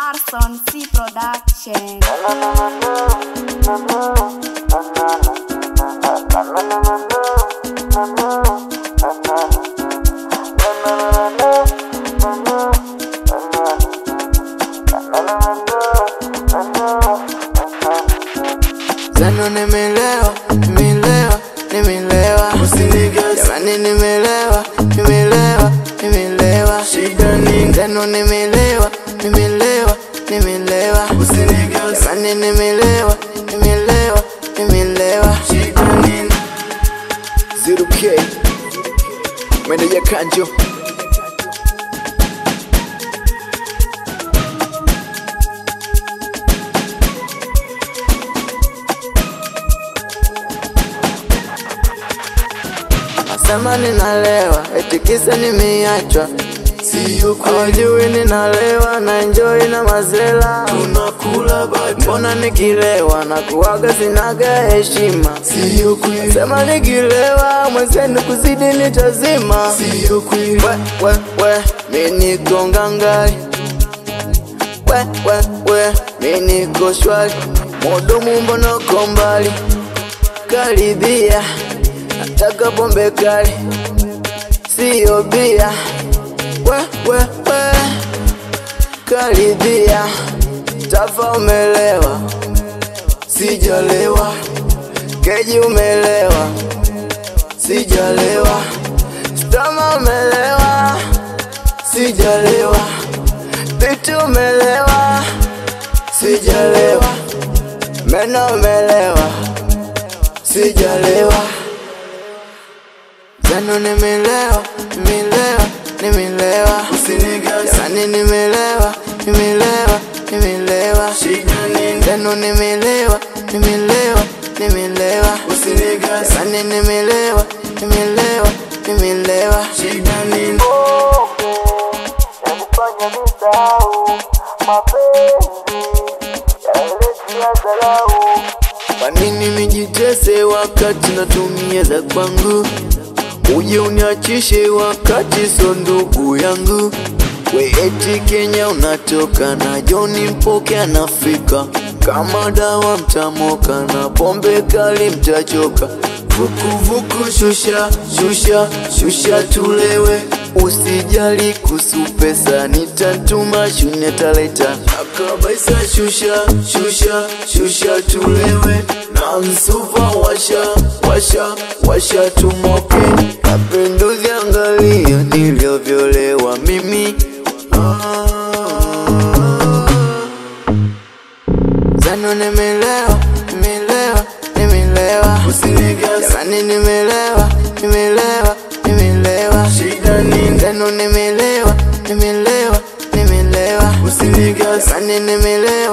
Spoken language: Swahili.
Arson C Production. Zano nimelewa, nimelewa, nimelewa Jamani nimelewa, nimelewa, nimelewa Zano nimelewa, nimelewa, nimelewa Jamani nimelewa, nimelewa, nimelewa Zero K Meneja Kanjo Nasema ninalewa, eti kisa nimeachwa Sio kweli Hawajui ninalewa na enjoy na mazela tunakula bata Mbona nikilewa na kuwaga sinaga heshima Sio kweli Sema nikilewa mwenzenu kuzidi nitazima Sio kweli We, we, we, mi niko ngangari We, we, we, mi niko shwari Mudumu mbona uko mbali Karibia, nataka pombe kali Sio bia We, we, we, karibia Tafa umelewa Sijalewa Keji umelewa Sijalewa Stama umelewa Sijalewa Pitu umelewa Sijalewa Meno umelewa Sijalewa Zano nimelewa Nimelewa Nimelewa Usinigas Jamani nimelewa Nimelewa Nimelewa Shida nini Zano nimelewa Nimelewa Nimelewa Usinigas Jamani nimelewa Nimelewa Nimelewa Shida nini Yanifanya nisahau mapenzi yaletia dharau. Kwa nini nijitese wakati natumia za kwangu? Uje uniachishe wakati so ndugu yangu. We eti Kenya unatoka na Joni Mpoke anafika kama dawa mtamoka na pombe kali mtachoka. Vukuvuku shusha shusha shusha tulewe, usijali kuhusu pesa, nitatuma shune taleta akabaisa. Shusha shusha shusha tulewe na msuva washa washa washa tumoke. Mapinduzi angalia nilivyolelewa mimi ah. Zano nimelewa, nimelewa, nimelewa Usinigas Jamani nimelewa, nimelewa, nimelewa Shida nini Zano nimelewa, nimelewa, nimelewa Usinigas Jamani nimelewa